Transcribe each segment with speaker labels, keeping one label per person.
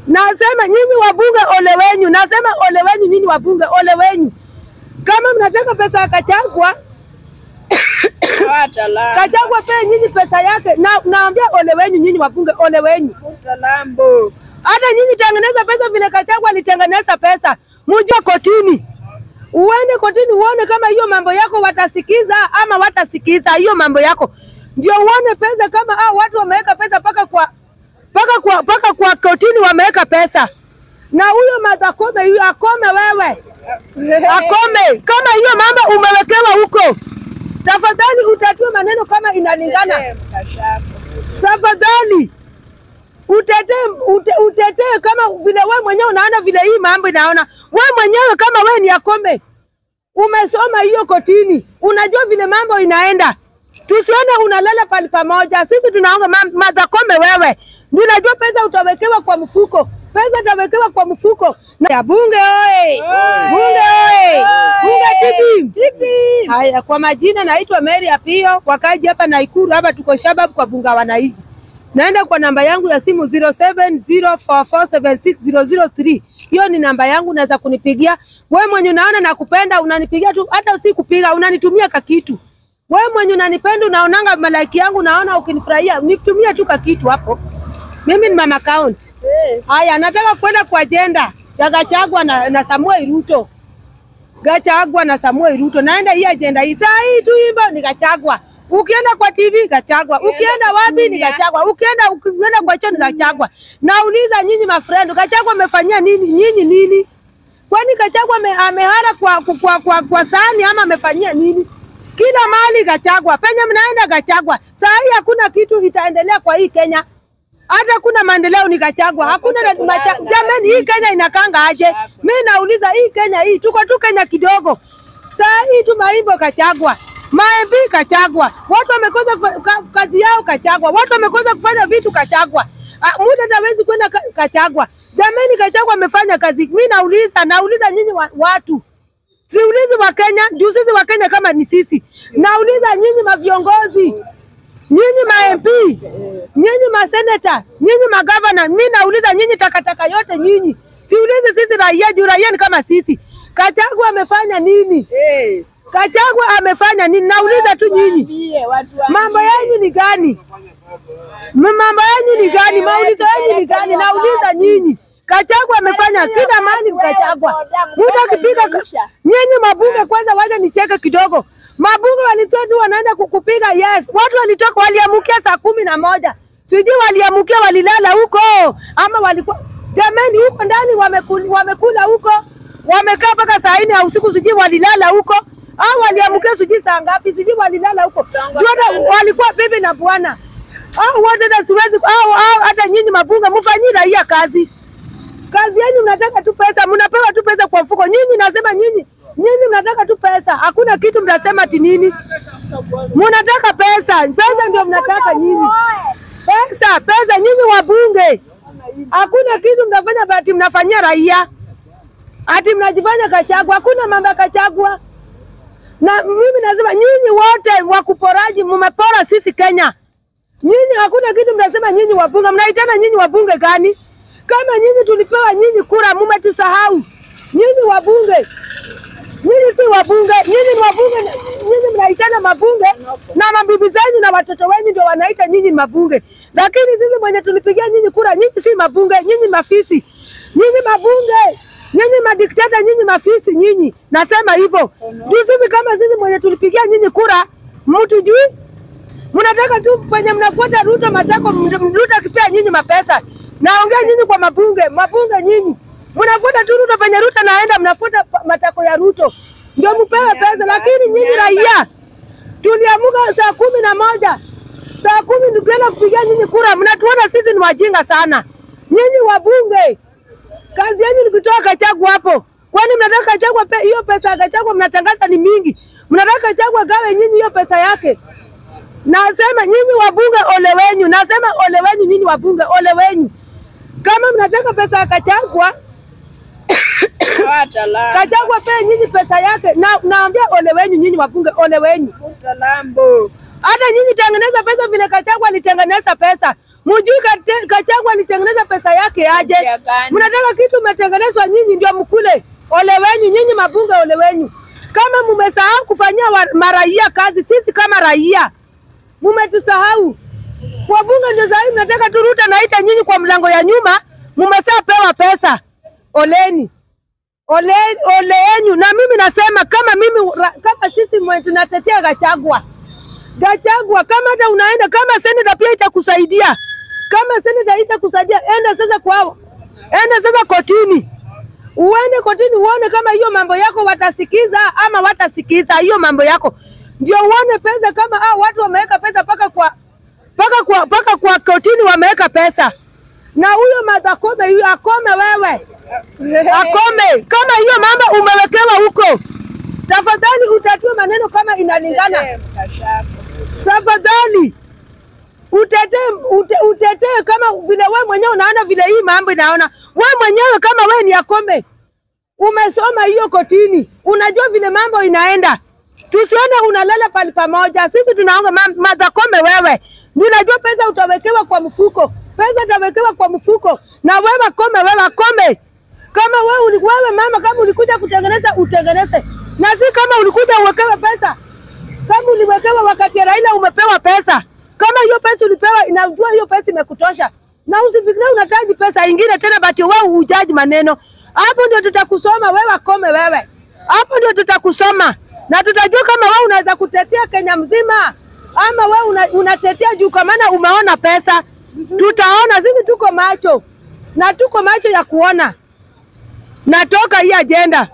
Speaker 1: Nasema nyinyi wabunge, ole wenyu. Nasema ole wenyu nyinyi wabunge, ole wenyu. Kama mnataka pesa ya Kachagwa,
Speaker 2: Hata
Speaker 1: Kachagwa pee nyinyi pesa yake, na naambia ole wenyu nyinyi wabunge, ole wenyu.
Speaker 2: lambo.
Speaker 1: Hata nyinyi tengeneza pesa vile Kachagwa alitengeneza pesa, muje kotini, uende kotini uone kama hiyo mambo yako watasikiza ama watasikiza hiyo mambo yako, ndio uone pesa kama ah, watu wameweka pesa paka kwa paka kwa paka kwa kotini wameweka pesa, na huyo Martha Koome huyo akome wewe akome kama hiyo mambo umewekewa huko. Tafadhali utatue maneno kama inalingana tafadhali utetee ute, utetee kama vile we mwenyewe unaona vile hii mambo inaona we mwenyewe kama we ni Akome umesoma hiyo kotini, unajua vile mambo inaenda. Tusione unalala pali pamoja, sisi tunaonga Martha Koome, wewe ndio unajua pesa utawekewa kwa mfuko, pesa utawekewa kwa mfuko na ya bunge oye, bunge oye, bunge tibi Haya, kwa majina naitwa Mary Apio, wakaji hapa Naikuru, hapa tuko Shabab kwa bunga wananchi. Naenda kwa namba yangu ya simu 0704476003. Hiyo ni namba yangu, naweza kunipigia. Wewe mwenye unaona nakupenda, unanipigia tu, hata si kupiga, unanitumia kakitu. Wewe mwenye unanipenda, unaonanga malaiki yangu, unaona ukinifurahia, nitumie tu kakitu hapo. Mimi ni mama count. Haya, nataka kwenda kwa ajenda ya Gachagua na, na Samuel Ruto. Gachagua na Samuel Ruto. Naenda hii ajenda hii. Saa hii tu imba ni Gachagua. Ukienda kwa TV Gachagua. Ukienda wapi ni Gachagua. Ukienda ukienda kwa choo ni Gachagua. Nauliza nyinyi mafriend, Gachagua amefanyia nini nyinyi nini? Kwani Gachagua ame, amehara kwa, kwa, kwa, kwa, kwa sahani ama amefanyia nini? Kila mahali Gachagua. Penye mnaenda Gachagua. Saa hii hakuna kitu itaendelea kwa hii Kenya. Hata kuna maendeleo ni Gachagua. Hakuna na, macha, jamani hii Kenya inakanga aje? Mimi nauliza hii Kenya hii tuko tu Kenya kidogo. Saa hii tu maimbo Gachagua. Maembi Kachagwa, watu wamekosa kufa- ka- kazi yao Kachagwa, watu wamekosa kufanya vitu Kachagwa. Ah, Muda hawezi kwenda ka- Kachagwa. Jamani, Kachagwa amefanya kazi. Mimi nauliza, nauliza nyinyi wa, watu siulizi wa Kenya juu sisi wa Kenya kama ni sisi. Nauliza nyinyi maviongozi, nyinyi ma MP, nyinyi maseneta, nyinyi magavana. Mimi nauliza nyinyi takataka yote nyinyi, siulizi sisi raia juu raia ni kama sisi. Kachagwa amefanya nini?
Speaker 2: Eh,
Speaker 1: Kachagwa amefanya nini? Nauliza tu nyinyi,
Speaker 2: waambie watu wa-
Speaker 1: mambo yenu ni gani? M- Mambo yenu ni gani? Maulizo yenu ni gani? Nauliza nyinyi. Kachagwa amefanya kila mahali Kachagwa. Mtu akipiga ka- nyinyi mabunge kwanza, wacha nicheke kidogo. Mabunge walitoka tu wanaenda kukupiga yes. Watu walitoka waliamukia saa kumi na moja. Sijui waliamukia walilala huko ama walikuwa jamani, huko ndani wamekula, wamekula huko wamekaa mpaka saa nne ya usiku, sijui walilala huko au waliamukia sijui saa ngapi, sijui walilala huko. Juu hata walikuwa bibi na bwana au wote, na siwezi au au hata nyinyi mabunge mfanyie raia kazi kazi yenu mnataka tu pesa, mnapewa tu pesa kwa mfuko. Nyinyi nasema nyinyi, nyinyi mnataka tu pesa, hakuna kitu mnasema ati nini. Mnataka pesa, pesa ndio mnataka nyinyi, pesa, pesa. Nyinyi wabunge, hakuna kitu mnafanya, bati mnafanyia raia, ati mnajifanya Kachagwa. Hakuna mambo ya Kachagwa. Na mimi nasema nyinyi wote wakuporaji, mmepora sisi Kenya. Nyinyi hakuna kitu mnasema nyinyi wabunge, mnaitana nyinyi wabunge gani? Kama nyinyi tulipewa nyinyi kura, mumetusahau. Nyinyi wabunge, nyinyi si wabunge, nyinyi ni wabunge, nyinyi mnaitana mabunge na mabibi zenyu na watoto wenyu ndio wanaita nyinyi mabunge, lakini sisi mwenye tulipigia nyinyi kura, nyinyi si mabunge, nyinyi mafisi, nyinyi mabunge nyinyi madikteta, nyinyi mafisi, nyinyi nasema hivyo juu sisi kama sisi mwenye tulipigia nyinyi kura, mtujui mnataka tu penye mnafuata Ruto matako, m- Ruto akipea nyinyi mapesa. Naongea nyinyi kwa mabunge, mabunge nyinyi mnafuata tu Ruto penye Ruto naenda, mnafuata pa- matako ya Ruto ndio mpewe pesa, lakini nyinyi raia tuliamuka saa kumi na moja saa kumi tukienda kupigia nyinyi kura, mnatuona sisi ni wajinga sana. Nyinyi wabunge, kazi yenu ni kutoa Kachagwa hapo. Kwani mnataka Kachagwa pe, hiyo pesa ya Kachagwa mnatangaza ni mingi, mnataka Kachagwa gawe nyinyi hiyo pesa yake. Nasema nyinyi wabunge ole wenyu, nasema ole wenyu nyinyi wabunge ole wenyu. Kama mnataka pesa ya Kachagwa,
Speaker 2: Hata la-
Speaker 1: Kachagwa pe nyinyi pesa yake. Na naambia ole wenyu nyinyi wabunge ole wenyu.
Speaker 2: Hata lambo.
Speaker 1: Hata nyinyi tengeneza pesa vile Kachagwa alitengeneza pesa. Mujui Kate- Gachagua alitengeneza pesa yake aje?
Speaker 2: Ya gani?
Speaker 1: Mnataka kitu umetengenezwa nyinyi ndio mkule. Ole wenyu nyinyi mabunge, ole wenyu. Kama mumesahau kufanyia wa- maraia kazi, sisi kama raia mumetusahau. Wabunge ndio sahii mnataka tu Ruto naita nyinyi kwa mlango ya nyuma, mumeshapewa pesa. Oleni. Ole, ole yenyu. Na mimi nasema kama mimi ra- kama sisi mwe tunatetea Gachagua. Gachagua kama hata unaenda kama seneta pia itakusaidia. Kama seneta itakusaidia, enda sasa kwao. Enda sasa kotini. Uende kotini uone kama hiyo mambo yako watasikiza ama watasikiza hiyo mambo yako. Ndio uone pesa kama ah, watu wameweka pesa paka kwa paka kwa paka kwa kotini wameweka pesa. Na huyo Martha Koome huyo akome wewe. Akome kama hiyo mambo umewekewa huko. Tafadhali utatue maneno kama inalingana.
Speaker 2: Tetee mkashako.
Speaker 1: Tafadhali utetee ute, utetee kama vile we mwenyewe unaona vile hii mambo inaona. We mwenyewe kama we ni Akome, umesoma hiyo kotini, unajua vile mambo inaenda. Tusione unalala pali pamoja. Sisi tunaonga ma- Martha Koome, wewe ninajua pesa utawekewa kwa mfuko, pesa utawekewa kwa mfuko, na wewe Kome, wewe Kome, kama wewe, uli- wewe mama, kama ulikuja kutengeneza utengeneze, na si kama ulikuja uwekewe pesa kama uliwekewa wakati ya Raila umepewa pesa, kama hiyo pesa ulipewa, inajua hiyo pesa imekutosha, na usifikirie unataji pesa ingine tena, bati wewe hujaji maneno. Hapo ndio tutakusoma wewe, Kome wewe, hapo ndio tutakusoma na tutajua kama wewe unaweza kutetea Kenya mzima ama wewe una, unatetea juu kwa maana umeona pesa. Tutaona sisi, tuko macho na tuko macho ya kuona. Natoka hii ajenda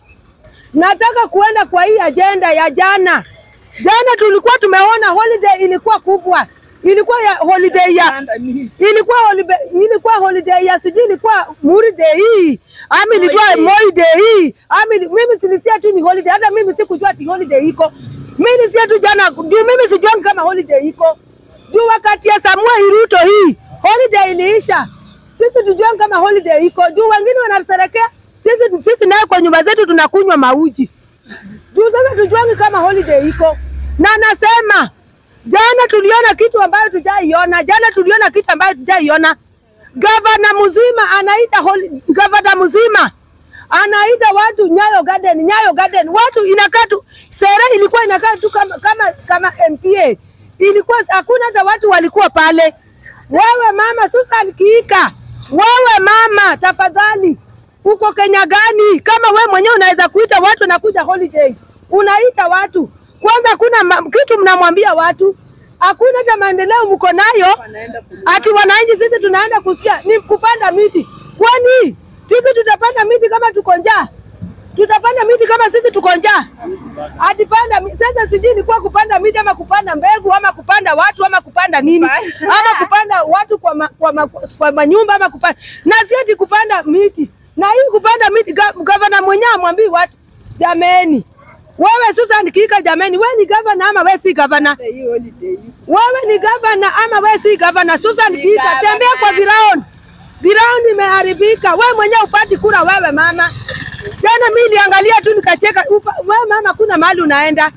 Speaker 1: nataka kuenda kwa hii ajenda ya jana. Jana tulikuwa tumeona holiday ilikuwa kubwa, ilikuwa ya holiday ya
Speaker 2: Panda mimi.
Speaker 1: ilikuwa holiday, ilikuwa holiday ya sijui ilikuwa Muri day hii ama ilikuwa
Speaker 2: Moi Day.
Speaker 1: Moi day hii ama ili- mimi silisia tu ni holiday, hata mimi sikujua ati holiday iko. Mimi nilisikia tu jana juu mimi sijui kama holiday iko juu wakati ya Samuel Ruto hii holiday iliisha, sisi tujue kama holiday iko juu wengine wanasherekea, sisi sisi naye kwa nyumba zetu tunakunywa mauji juu sasa tujuangi kama holiday iko, na nasema jana tuliona kitu ambayo tujaiona. Jana tuliona kitu ambayo tujaiona. Gavana mzima anaita holi, gavana mzima anaita watu Nyayo Garden, Nyayo Garden. Watu inakaa tu sere ilikuwa inakaa tu kama kama kama MPA. Ilikuwa hakuna hata watu walikuwa pale. Wewe mama Susan Kiika, wewe mama, tafadhali uko Kenya gani? Kama we mwenyewe unaweza kuita watu nakuja holiday, unaita watu kwanza, kuna ma, kitu mnamwambia watu, hakuna hata maendeleo mko nayo
Speaker 2: Wanaenda kununua.
Speaker 1: ati wananchi sisi tunaenda kusikia ni kupanda miti. Kwani sisi tutapanda miti kama tuko njaa? Tutapanda miti kama sisi tuko njaa? Ati panda mi- sasa, sijui ni kwa kupanda miti ama kupanda mbegu ama kupanda watu ama kupanda nini ama kupanda watu kwa, ma, kwa, ma, kwa manyumba ama kupanda na si ati kupanda miti. Na hii kupanda miti, ga- gavana mwenyewe amwambii watu jameni, wewe Susan Kika, jameni, wewe ni gavana ama wewe si gavana?
Speaker 2: Hii holiday.
Speaker 1: Wewe ni gavana ama wewe si gavana? Susan
Speaker 2: Ni
Speaker 1: Kika,
Speaker 2: gavana.
Speaker 1: tembea kwa ground. Ground imeharibika. Wewe mwenyewe upati kura wewe mama. Jana mimi niliangalia tu nikacheka. Upa- Wewe mama kuna mahali unaenda.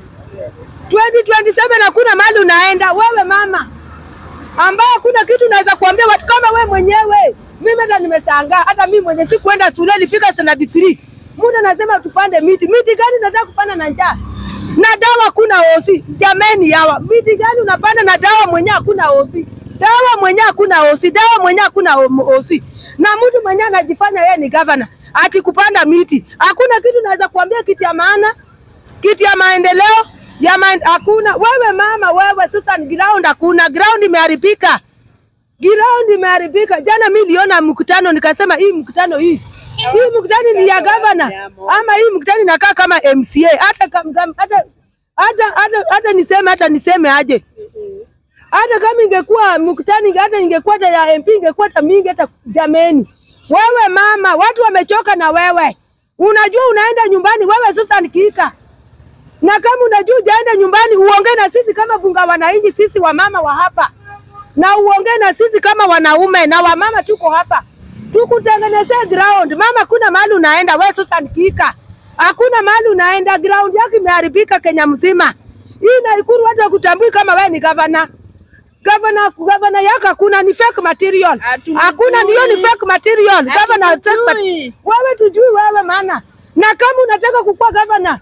Speaker 1: 2027 hakuna mahali unaenda wewe mama. Ambaye hakuna kitu naweza kuambia watu kama wewe mwenyewe. Mimi hata nimeshangaa hata mimi mwenye sikuenda shule nilifika standard 3. Muda nasema tupande miti. Miti gani nataka kupanda na njaa? na dawa kuna osi. Jameni, yawa miti gani unapanda na dawa mwenye hakuna osi? Dawa mwenye hakuna osi, dawa mwenye hakuna o- osi, na mtu mwenye anajifanya yeye ni gavana ati kupanda miti. Hakuna kitu naweza kuambia kiti ya maana, kiti ya maendeleo ya maen, hakuna. Wewe mama, wewe Susan, ground hakuna, ground imeharibika, ground imeharibika. Jana mimi niliona mkutano nikasema hii mkutano hii hii mkutano ni ya gavana ama hii mkutano inakaa kama MCA hata kam- kam- hata hata hata hata niseme hata niseme aje hata kama ingekuwa mkutano inge- hata ingekuwa hata ya MP ingekuwa hata mingi hata jameni. Wewe mama, watu wamechoka na wewe. Unajua unaenda nyumbani wewe Susan Kika. Na kama unajua ujaenda nyumbani uongee na sisi kama bunga wananchi sisi wamama wa hapa. Na uongee na sisi kama wanaume na wamama tuko hapa. Tukutengenezea ground. Mama kuna mahali unaenda wewe Susan Kika. Hakuna mahali unaenda ground yako imeharibika Kenya mzima. Hii Naikuru watu wakutambui kama wewe ni gavana. Gavana gavana yako hakuna, ni fake material.
Speaker 2: Hatumjui.
Speaker 1: Hakuna, ni hiyo ni fake material. Gavana fake mat-
Speaker 2: Hatumjui.
Speaker 1: wewe tujui wewe maana. Na kama unataka kukuwa gavana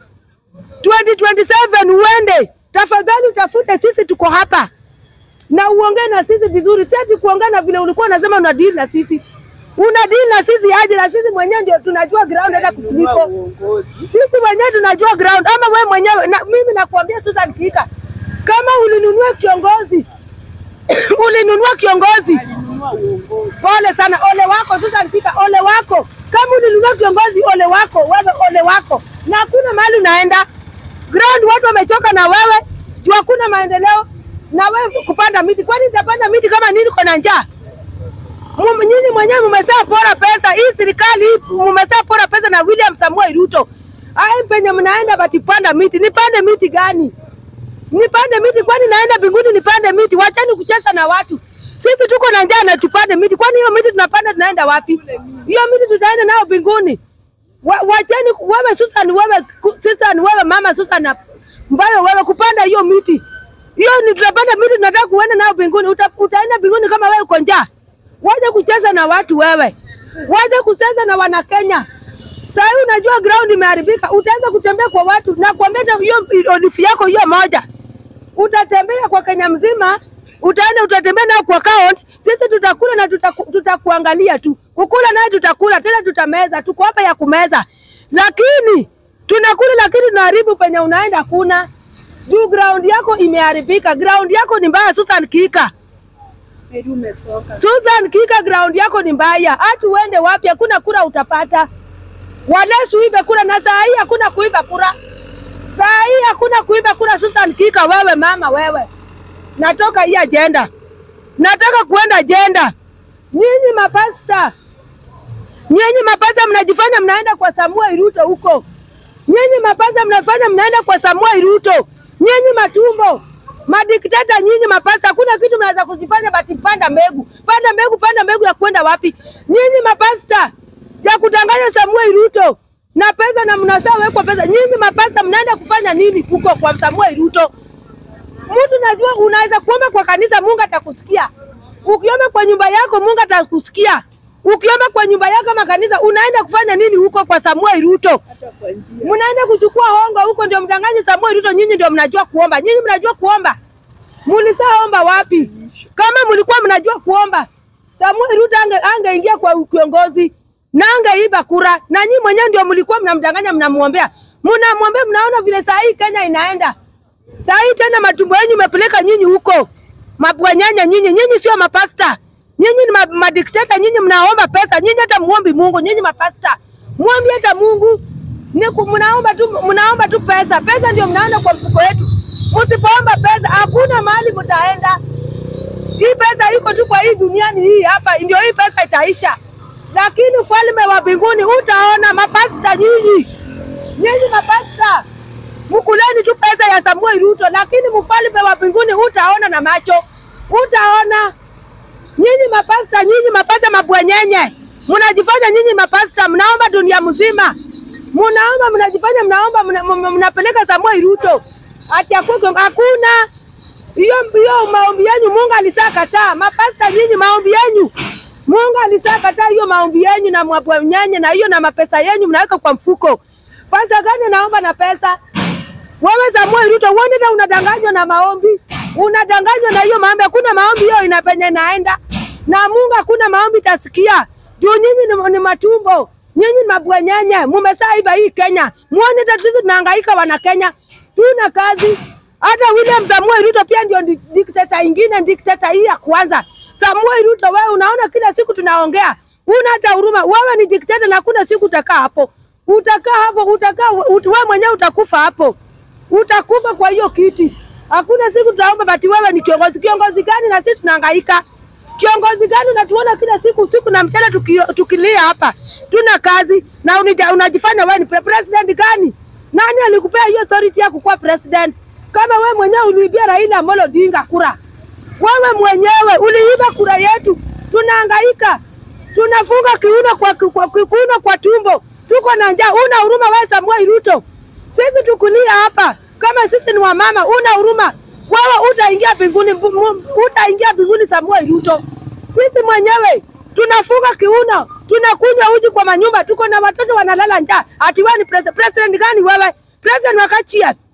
Speaker 1: 2027 uende, tafadhali utafute, sisi tuko hapa na uongee na sisi vizuri, si ati kuongea na vile ulikuwa unasema una deal na sisi. Una deal na sisi aje? Na sisi mwenyewe ndio tunajua ground hata
Speaker 2: Nunua
Speaker 1: kuliko
Speaker 2: uongozi.
Speaker 1: sisi wenyewe tunajua ground, ama wewe mwenyewe na, mimi nakuambia Susan Kika, kama ulinunua kiongozi ulinunua kiongozi,
Speaker 2: Alinunua uongozi.
Speaker 1: pole sana, ole wako Susan Kika, ole wako. Kama ulinunua kiongozi, ole wako wewe, ole wako, na hakuna mahali unaenda ground. Watu wamechoka na wewe juu hakuna maendeleo, na wewe kupanda miti. Kwani nitapanda miti kama nini? Niko na njaa. Mume- Nyinyi mwenyewe mumezaa pora pesa, hii serikali hii mumezaa pora pesa na William Samuel Ruto. Ai, penye mnaenda batipanda miti, nipande miti gani? Nipande miti kwani naenda mbinguni nipande miti? Wachani kucheza na watu. Sisi tuko na njaa na tupande miti. Kwani hiyo miti tunapanda tunaenda wapi? Hiyo miti tutaenda nayo mbinguni. Wa- Wachani wewe Susan, wewe ku- Susan, wewe mama Susan na- ambayo wewe kupanda hiyo miti. Hiyo ni tunapanda miti tunataka kuenda nayo mbinguni. Uta, utaenda mbinguni kama wewe uko njaa. Waje kucheza na watu wewe. Waje kucheza na wana Kenya. Sasa hivi unajua ground imeharibika, utaanza kutembea kwa watu na kuambia hata hiyo odifi yako hiyo moja utatembea kwa Kenya mzima, utaenda utatembea nayo kwa account. Sisi tutakula na tutaku, tutakuangalia tu, kukula naye tutakula tena, tutameza. Tuko hapa ya kumeza, lakini tunakula, lakini tunaharibu penye unaenda. Kuna juu ground yako imeharibika, ground yako ni mbaya. Susan Kika,
Speaker 2: Heri umesoka.
Speaker 1: Susan Kika, ground yako ni mbaya. Hata uende wapi, hakuna kura utapata. Walesu uibe kura, na saa hii hakuna kuiba kura. Saa hii hakuna kuiba kura. Susan Kika, wewe mama, wewe, natoka hii ajenda, nataka kuenda ajenda. Nyinyi mapasta, nyinyi mapasta mnajifanya mnaenda kwa Samuel Ruto huko. Nyinyi mapasta mnafanya mnaenda kwa Samuel Ruto. Nyinyi matumbo madikteta, nyinyi mapasta, hakuna kitu mnaweza kujifanya bati panda mbegu, panda mbegu, panda mbegu ya kwenda wapi? Nyinyi mapasta ya kudanganya Samuel Ruto na pesa na mnasaa wekwa pesa. Nyinyi mapasta mnaenda kufanya nini huko kwa Samuel Ruto? Mtu najua unaweza kuomba kwa kanisa, Mungu atakusikia. Ukiomba kwa nyumba yako, Mungu atakusikia. Ukiomba kwa nyumba yako kama kanisa, unaenda kufanya nini huko kwa Samuel Ruto?
Speaker 2: Hata kwa njia.
Speaker 1: Mnaenda kuchukua hongo huko, ndio mdanganye Samuel Ruto. Nyinyi ndio mnajua kuomba, nyinyi mnajua kuomba. Mulisaomba wapi? Kama mlikuwa mnajua kuomba, Samuel Ruto ange angeingia kwa kiongozi na angeiba kura, na nyinyi mwenyewe ndio mlikuwa mnamdanganya, mnamwombea, mnamwombea. Mnaona vile saa hii Kenya inaenda saa hii tena, matumbo yenu imepeleka nyinyi huko, mabwanyanya nyinyi. Nyinyi sio mapasta, nyinyi ni ma- madikteta, nyinyi mnaomba pesa, nyinyi hata muombi Mungu, nyinyi mapasta muombi hata Mungu ni ku- mnaomba tu, mnaomba tu pesa. Pesa ndio mnaona kwa mfuko wetu. Msipoomba pesa, hakuna mahali mtaenda. Hii pesa iko tu kwa hii duniani hii hapa, ndio hii pesa itaisha, lakini ufalme wa mbinguni utaona. Mapasta nyinyi, nyinyi mapasta, mkuleni tu pesa ya Samuel Ruto, lakini mfalme wa mbinguni utaona na macho, utaona. Nyinyi mapasta, nyinyi mapasta mabwenyenye, mnajifanya nyinyi mapasta, mnaomba dunia mzima, mnaomba, mnajifanya mnaomba, mna- mna- mnapeleka Samuel Ruto ati akuwe- hakuna hiyo hiyo maombi yenu Mungu alisaa kataa. Mapasta nyinyi, maombi yenu Mungu alisaa kataa hiyo maombi yenu na mabwenyenye na hiyo na mapesa yenu mnaweka kwa mfuko. Pasta gani naomba na pesa? Wewe Samuel Ruto, uone hata unadanganywa na maombi, unadanganywa na hiyo maombi. Hakuna maombi hiyo inapenye naenda na Mungu, hakuna maombi tasikia juu nyinyi ni, ni matumbo, nyinyi ni mabwenyenye, mumesaa iba hii Kenya. Muone hata sisi tunahangaika, wana Kenya tuna kazi. Hata William Samuel Ruto pia ndio di- dikteta ingine, dikteta hii ya kwanza. Samuel Ruto, wewe unaona kila siku tunaongea, una hata huruma. Wewe ni dikteta na hakuna siku utakaa hapo, utakaa hapo, utakaa ut, wewe mwenyewe utakufa hapo utakufa kwa hiyo kiti. Hakuna siku tutaomba bati wewe ni kiongozi. Kiongozi gani? Na sisi tunahangaika. Kiongozi gani? Unatuona kila siku usiku na mchana tuki, tukilia hapa, tuna kazi na unija, unajifanya wewe ni pre- president gani? Nani alikupea hiyo authority ya kukuwa president? Kama wewe mwenyewe uliibia Raila Amolo Odinga kura, wewe mwenyewe uliiba kura yetu, tunahangaika, tunafunga kiuno kwa, kwa, kwa, kiuno kwa tumbo, tuko na njaa. Una huruma wewe Samuel Ruto? Sisi tukulia hapa kama sisi ni wamama, una huruma wewe utaingia mbinguni, mbu- mu- utaingia mbinguni Samuel Ruto. Sisi mwenyewe tunafuga kiuno, tunakunywa uji kwa manyumba, tuko na watoto wanalala njaa. Ati wewe ni president? President gani wewe? President wa Kachia